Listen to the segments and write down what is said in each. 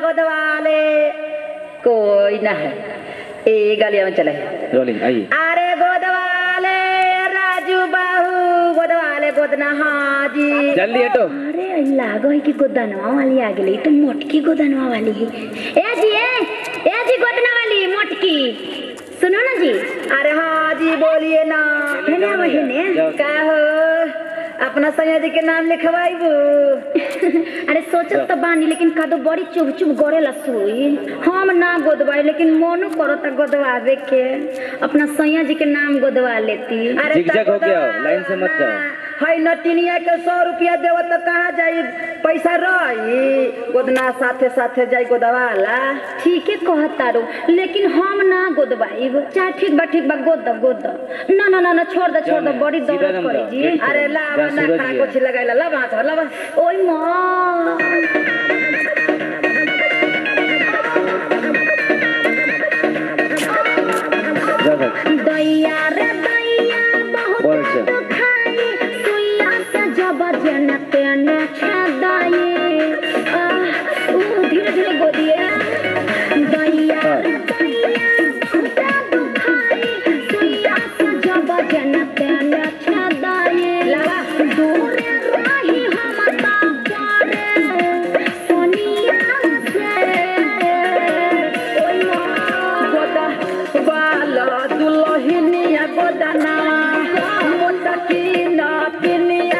गोदवाले कोई ना है ए गलिया में चले रोलिंग आइए अरे गोदवाले राजू बाहू गोदवाले गोदना हाजी जल्दी हटो अरे लागो है कि गोदनवा वाली आ गेली तो मोटकी गोदनवा वाली है ए जी ए ए जी गोदना वाली मोटकी सुनो ना जी अरे हाजी बोलिए ना है ना वही ने का हो अपना सैया जी के नाम लिखवाइबू अरे सोचत तो बानी लेकिन कादो बड़ी चुभ चुभ गड़ेला सुई हम ना गोदवाई लेकिन मोनो करता गोदवावे के अपना सैया जी के नाम गोदवा लेती अरे झिकझक होके आओ, लाइन से मत जाओ। है नटिनिया के सौ रुपया देव तो कहाँ जाई पैसा रही गोदना साथे साथे जाई गोदवाला ठीक है कहतारो लेकिन हम ना गोदवाई चाहे ठीक बा ठीक बा गोद दो गोद दो ना ना ना ना छोड़ दो छोड़ दो बड़ी सीधा दर्द दम करी जाओ, जी ठीक है। अरे लावा जहाँ ना सूरज खड़ा जी है। कुछ लगाइला लावा हाथ लावा ओय माँ जा भाई दैया रे दैया बहुत बोल चल। दुखाई सुइया से जब जन तेने छदाई आह ऊ धीरे धीरे गोदिए दैया रे दैया बहुत दुखाई सुइया से जब जन तेने छदाई लावा। दूर रही हम ता करे सोनिया से ओय माँ गोदा बाला दुलहिनिया गोदना मोटा की नटिनिया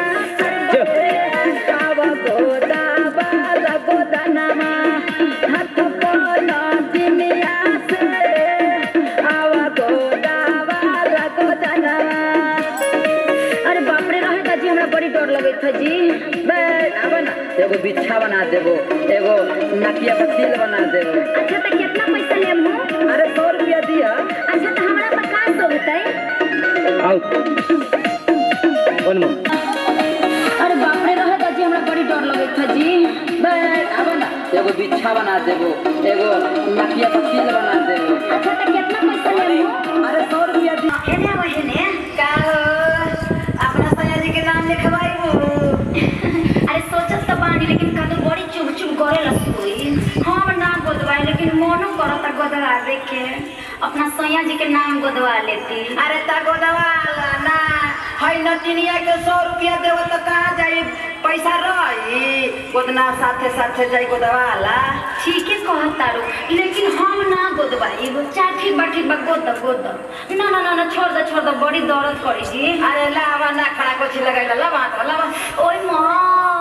कावा गोदा बाला गोदना हाथ कोना दिनिया से आवा गोदा बाला गोदना अरे बाप रे रहे जी हमरा बड़ी डर लगत था जी बे अब ना एगो बिच्छा बना देबो एगो नकिया पर तिल बना देबो अच्छा तो कितना पैसा लेम हो अरे सौ रुपया दिया अच्छा तो हमरा पर का सो बताई आउट वन मोर अरे बाप रे रहे जी हमरा बड़ी डर लगत था जी बे अब ना एगो बिच्छा बना देबो एगो नकिया पर तिल बना देबो अच्छा तो कितना पैसा लेम हो अरे सौ रुपया दिया हेने वही का हो अपना सैया जी के नाम लिखवाइबू अरे सोचत तो बानी लेकिन का तो बड़ी चुभ चुभ करे लसुई हम ना गोदवाई लेकिन मोनो करता गोदवावे के अपना सैया जी के नाम गोदवा लेती अरे ता गोदवाला ना है नटिनिया के सौ रुपया देबो तो कहाँ जाई पैसा रही गोदना साथे साथे जाई गोदवाला ठीक है कहतारो लेकिन हम ना गोदवाई चाहे ठीक बा ठीक बा गोद दो गोद दो ना ना ना ना छोड़ दो छोड़ दो बड़ी दर्द करी जी अरे लावा ना खड़ा कुछ लगाइला लावा हाथ लावा ओय माँ